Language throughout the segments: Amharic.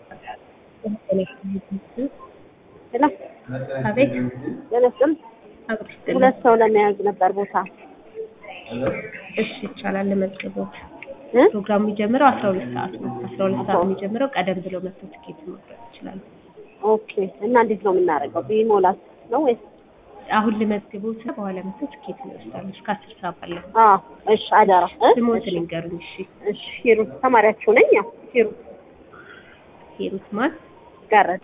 አቤት ለነስም አብሮ ሁለት ሰው ለመያዝ ነበር ቦታ እሺ ይቻላል። ለመዝገቦት እ? ፕሮግራሙ የሚጀምረው አስራ ሁለት ሰዓት ነው። አስራ ሁለት ሰዓት የሚጀምረው ቀደም ብለው መጥቶ ትኬት መቁረጥ ይችላሉ። ኦኬ። እና እንዴት ነው የምናደርገው? ቢሞላስ ነው ወይስ? አሁን ልመዝግቦት ነው። በኋላ መጥቶ ትኬት ይወስዳሉ። እስከ አስር ሰዓት ባለው አዎ እሺ፣ አደራ እ? ስሞትን ይንገሩኝ። እሺ እሺ፣ ሂሩት ተማሪያችሁ ነኝ። ያው ሂሩት ሂሩት ማን? ጋረድ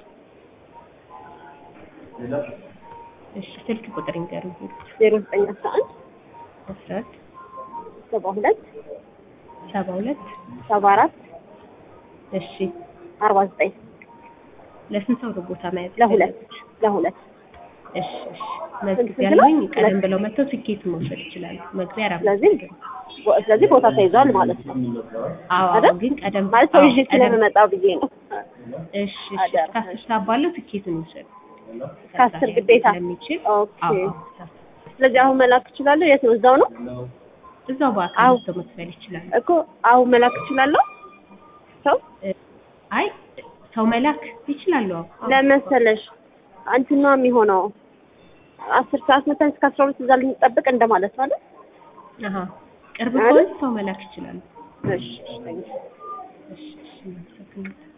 እሺ ስልክ ቁጥር ይንገሩኝ። ሂሩት ዜሮ ዘጠኝ አስራ አንድ አስራ አንድ ሰባ ሁለት ሰባ ሁለት ሰባ አራት እሺ አርባ ዘጠኝ ለስንት ሰው ነው ቦታ መያዝ? ለሁለት ለሁለት እሺ እሺ መዝግብ ያለኝ ቀደም ብለው መጥተው ትኬት መውሰድ ይችላሉ። መግቢያ አራት ስለዚህ ቦ- ስለዚህ ቦታ ተይዟል ማለት ነው አዎ አይደል? ግን ቀደም ማለት ሰው አዎ፣ ይዤ ቀደም- ስለምመጣ ብዬ ነው። እሺ እሺ አደራ። እስከ አስር ሰዓት ባለው ትኬቱን ይውሰዱ። ከአስር ግዴታ ስለሚችል ኦኬ። አዎ አዎ፣ ስለዚህ አሁን መላክ እችላለሁ? የት ነው? እዛው ነው እዛው በአካል አዎ። መጥተው መክፈል ይችላሉ። እኮ አሁን መላክ እችላለሁ? ሰው አይ ሰው መላክ ይችላሉ። አዎ አዎ። ለመሰለሽ አንቺ ነው የሚሆነው አስር ሰዓት መተን እስከ አስራ ሁለት እዛ ልንጠብቅ እንደማለት ነው አይደል? አሃ ቅርብ አይደል? ከሆነ ሰው መላክ ይችላሉ። እሺ እሺ፣ እሺ እሺ እናመሰግናለን።